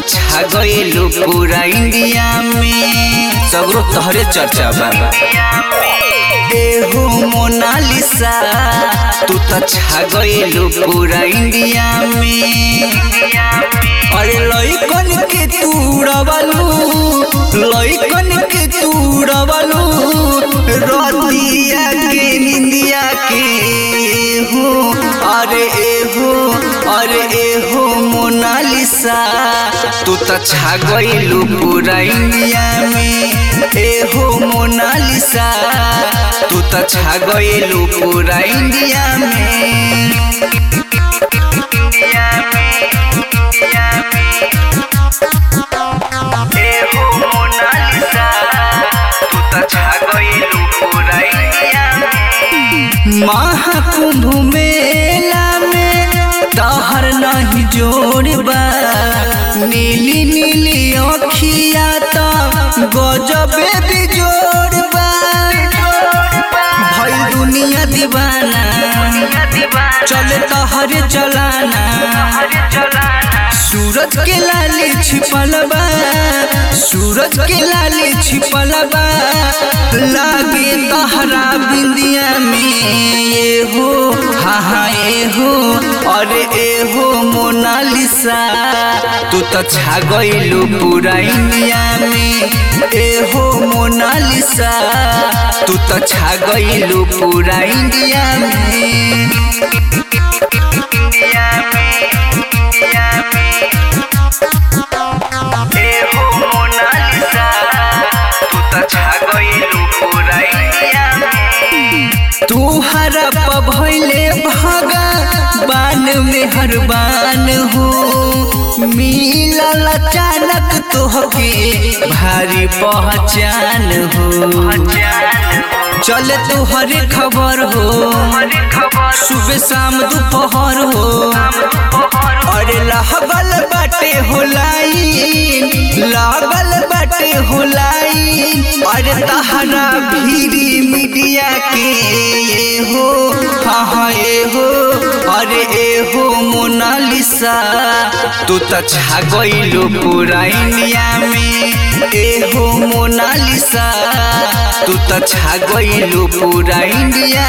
त छा गइलू पूरा इंडिया में सगरो तहरे चर्चा बा एहो मोनालिसा तू त छा गइलू पूरा इंडिया में अरे लइकन के तू उड़वलू लइकन के तू उड़वलू रतिया के निंदिया के हो अरे एहो अरे एहो मोनालिसा तू त छा गइलू पूरा इंडिया में एहो मोनालिसा तू त छा गइलू पूरा इंडिया में इंडिया में इंडिया में एहो मोनालिसा तू त छा गइलू पूरा इंडिया में महाकुंभ मेला में तहर नहीं जोड़बा नीली नीली अखिया तो गजबे बिजोड़बा भई दुनिया दीवाना चले तहरे चलाना सूरज के लाली छिपल बा सूरज के लाली छिपल बा लागे तहरा बिंदिया में ये हो हाँ हाँ ये हो अरे ए हो मोनालिसा तू तो छा गइलू पूरा इंडिया में ए हो मोनालिसा तू तो छा गइलू पूरा इंडिया में इंडिया में इंडिया में एहो मोनालिसा तू त छा गइलू पूरा इंडिया में तू हरप भइले भागा बान में हर बान हो मिलल अचानक तोहके भारी पहचान हो चले तुहरे खबर हो सुबह शाम दोपहर हो अरे लागल बाटे हो लाइन लागल बाटे हो लाइन अरे तहरा भीरी मीडिया के ये हो हाँ हाँ ये हो अरे ए हो मोनालिसा तू त छा गइलू पूरा इंडिया में ए हो मोनालिसा तू त छा गइलू पूरा इंडिया